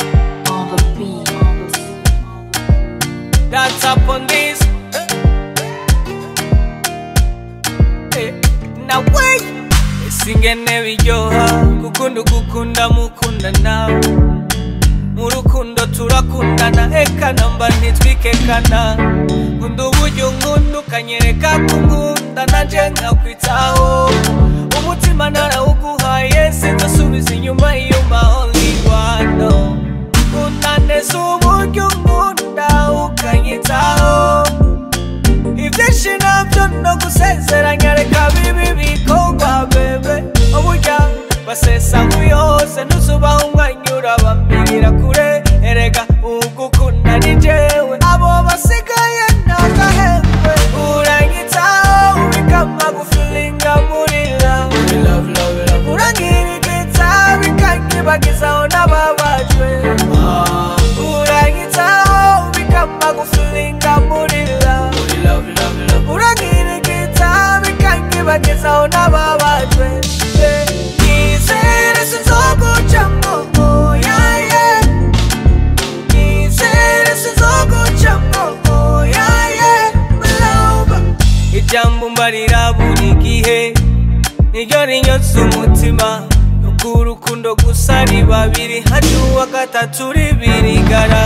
the beat. That's up on this. Eh, Now wait. Isingene biryoha gukunda ugukunda mukundana mu rukundo turakundana eka namba ntitwikekana nkunda uburyo nkunda ukanyereka ko nkunda nanje nkakwitaho umutima narawuguhaye sinzasubiza inyuma iyo maholiwano nkunda neza uburyo nkunda ukanyitaho ibyinshi nabyo no gusezeranya reka bibi bikorwa bebe uburya basesa nkuyose ntuzubaho umwanya urabambirira kure erega ugukunda ni jewe abo basigaye ntagahembe uranyitaho ubikama gufilinga murira urangirigita bikanyibagizaho n'ababajwe uranyitaho ubikama gufilinga murira urangirigita bikanyibagezaho n'ababajwe nizere sinzogucamo oyaye nizere sinzogucamo oyaye mlauba ijambo mbarira buri gihe niryo rinyotse umutima n'ubw'urukundo gusa riba biri hajya uwa gatatu ribirigara